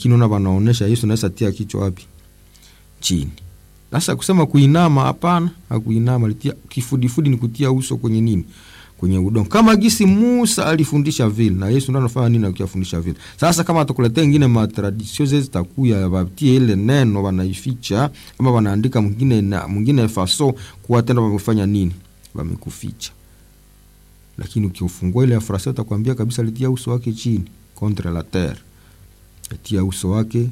lakini una wanaonesha Yesu naweza tia kichwa wapi? Chini. Sasa kusema kuinama, hapana, hakuinama. Alitia kifudifudi, ni kutia uso kwenye nini? Kwenye udongo, kama gisi Musa alifundisha vile, na Yesu ndo anafanya nini akiyafundisha vile. Sasa kama atakuletea ingine matradisio zezi takuya watie ile neno wanaificha, ama wanaandika mwingine na mwingine faso kuwa tena wamefanya nini, wamekuficha. Lakini ukiufungua ile ya Farasio utakwambia kabisa alitia uso wake chini contre la terre, alitia uso wake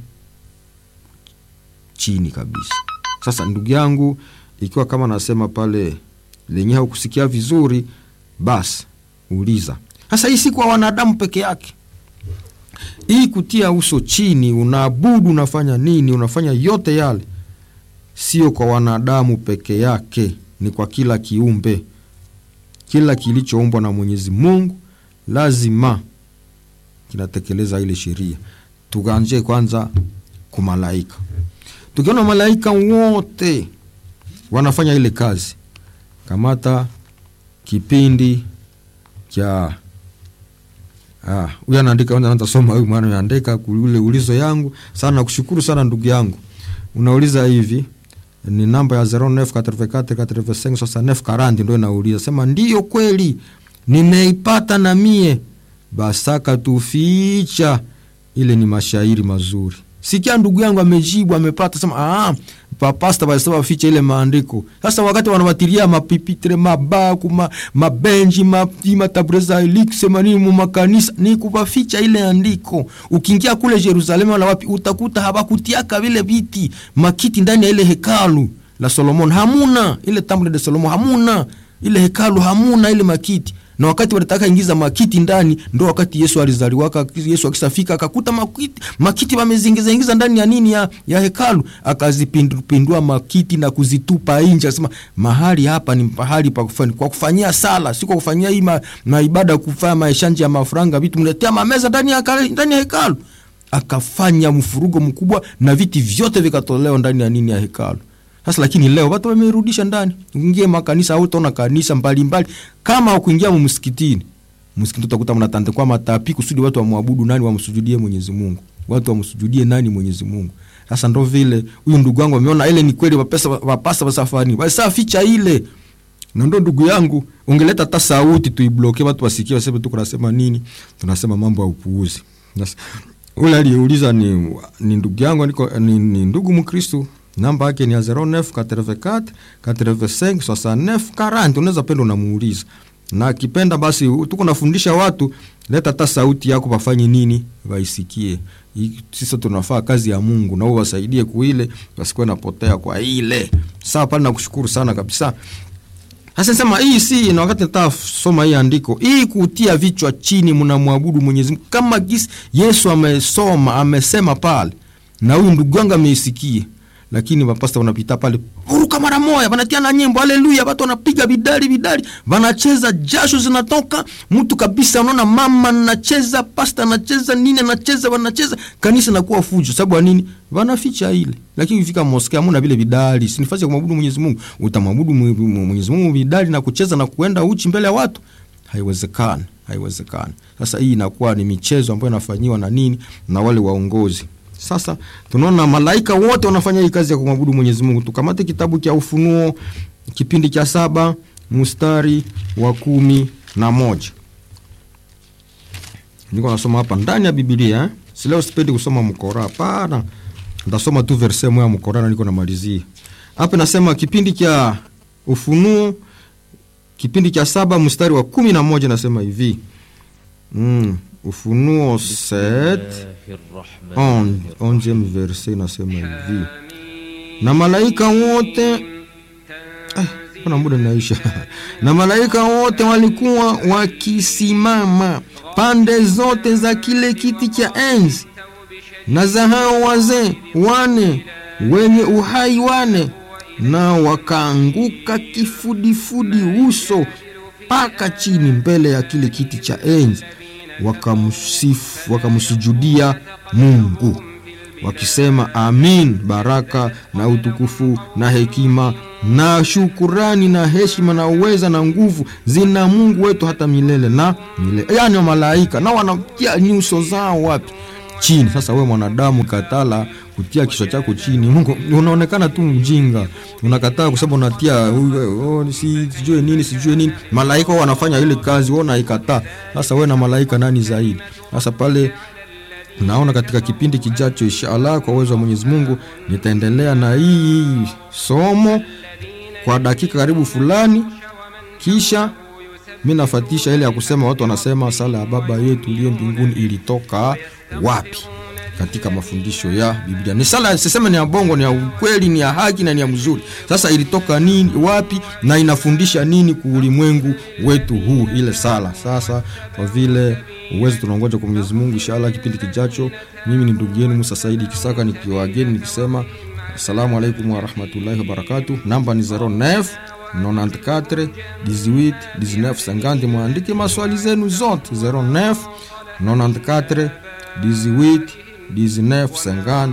chini kabisa. Sasa ndugu yangu, ikiwa kama nasema pale lenye haukusikia vizuri, basi uliza. Sasa hii si kwa wanadamu peke yake, hii kutia uso chini, unaabudu, unafanya nini, unafanya yote yale, sio kwa wanadamu peke yake, ni kwa kila kiumbe, kila kilichoumbwa na Mwenyezi Mungu lazima kinatekeleza ile sheria. Tukaanzie kwanza kumalaika tukiona malaika wote wanafanya ile kazi, kamata kipindi cha huyu anaandika, anaanza soma huyu mwana anaandika kule ulizo yangu sana. Nakushukuru sana ndugu yangu, unauliza hivi ni namba ya 0944856940 ndio inauliza, sema ndiyo kweli nimeipata na mie basaka tuficha. Ile ni mashairi mazuri Sikia ndugu yangu amejibu, amepata sema, ah, papasta walisema ficha ile maandiko. Sasa wakati wanawatilia mapipitre mabaku ma, mabenji ma, matabreza ilikisema nini mu makanisa ni kupaficha ile andiko. Ukiingia kule Yerusalemu wala wapi utakuta habakutiaka vile viti makiti ndani ya ile hekalu la Solomon, hamuna ile temple de Solomon, hamuna ile hekalu, hamuna ile makiti na wakati walitaka ingiza makiti ndani, ndo wakati Yesu alizaliwaka. Yesu akisafika akakuta makiti, makiti wamezingiza ingiza ndani ya nini ya, ya hekalu, akazipindua makiti na kuzitupa nje, akasema mahali hapa ni pahali pa kufanya kwa kufanyia sala, si kwa kufanyia hii maibada, kufanya maeshanje ya mafuranga, vitu mletea mameza ndani ya ndani ya hekalu. Akafanya mfurugo mkubwa na viti vyote vikatolewa ndani ya nini ya hekalu. Sasa lakini leo watu wamerudisha ndani. Ukiingia makanisa au utaona kanisa mbalimbali mbali. Kama ukuingia msikitini, msikitini utakuta mnatandikwa matapi kusudi watu wamwabudu nani, wamsujudie Mwenyezi Mungu. Watu wamsujudie nani? Mwenyezi Mungu. Sasa ndo vile huyu ndugu wangu ameona ile ni kweli, wapesa wapasa wasafari. Basi ficha ile. Na ndo ndugu yangu, ungeleta hata sauti tuibloke watu wasikie, waseme tu kunasema nini? Tunasema mambo ya upuuzi. Sasa ule aliyeuliza ni, ni ndugu yangu niko ni, ni ndugu Mkristo namba yake ni ya 0984 85 69 40. Unaweza penda unamuuliza, na akipenda basi tuko nafundisha watu, leta hata sauti yako wafanye nini, waisikie. Sisi tunafaa kazi ya Mungu na wao wasaidie kuile, wasikuwe napotea kwa ile. Sawa pale, nakushukuru sana kabisa. Sasa sema hii si na wakati nataka soma hii andiko hii kutia vichwa chini, mnamwabudu Mwenyezi Mungu kama gisi Yesu amesoma amesema pale, na huyu ndugu wangu ameisikia lakini mapasta wanapita pale uruka mara moja, wanatia na nyimbo haleluya, watu wanapiga bidali bidali, wanacheza, jasho zinatoka mtu kabisa. Unaona mama anacheza, pasta anacheza, nini anacheza, wanacheza, kanisa nakuwa fujo. Sababu nini? Wanaficha ile. Lakini ukifika moskea hamna vile bidali, si nafasi ya kumwabudu Mwenyezi Mungu. Utamwabudu Mwenyezi Mungu bidali na kucheza na kuenda uchi mbele ya watu? Haiwezekani, haiwezekani. Sasa hii inakuwa ni michezo ambayo inafanyiwa na nini na wale waongozi sasa tunaona malaika wote wanafanya hii kazi ya kumwabudu Mwenyezi Mungu. Tukamate kitabu cha Ufunuo kipindi cha saba mstari wa kumi na moja. Niko nasoma hapa ndani ya Biblia eh? Si leo sipendi kusoma mkora, hapana. Ndasoma tu verse moja mkora na niko namalizia. Hapa nasema kipindi cha Ufunuo kipindi cha saba mstari wa kumi na moja nasema hivi. Mm. Ufunuo 7 onzième verse inasema hivi, na malaika wote kuna muda naisha. na malaika wote walikuwa wakisimama pande zote za kile kiti cha enzi na za hao wazee wane wenye uhai wane, na wakaanguka kifudifudi uso mpaka chini mbele ya kile kiti cha enzi wakamsifu wakamsujudia Mungu wakisema, amin. Baraka na utukufu na hekima na shukurani na heshima na uweza na nguvu zina Mungu wetu hata milele na milele. Yani malaika na wanatia nyuso zao wapi? chini. Sasa we mwanadamu katala kutia kichwa chako chini, Mungu unaonekana tu mjinga, unakataa kusema unatia oh, si sijue nini sijue nini. Malaika wao wanafanya ile kazi, wewe unaikataa. Sasa we na malaika nani zaidi? Sasa pale naona katika kipindi kijacho inshallah, kwa uwezo wa Mwenyezi Mungu nitaendelea na hii somo kwa dakika karibu fulani, kisha mi nafatisha ile ya kusema, watu wanasema sala ya Baba yetu uliye mbinguni ilitoka wapi? Katika mafundisho ya Biblia ni sala, siseme ni ya bongo, ni ya ukweli, ni ya haki na ni ya mzuri. Sasa ilitoka nini, wapi, na inafundisha nini kwa ulimwengu wetu huu, ile sala. Sasa kwa vile uwezo tunaongoja kwa Mwenyezi Mungu, inshallah kipindi kijacho, mimi ni ndugu yenu Musa Saidi Kisaka nikiwageni nikisema assalamu alaikum warahmatullahi wabarakatuh. Namba ni 09 94 18 19 50. Mwandike maswali zenu zote 09 94 18 19 50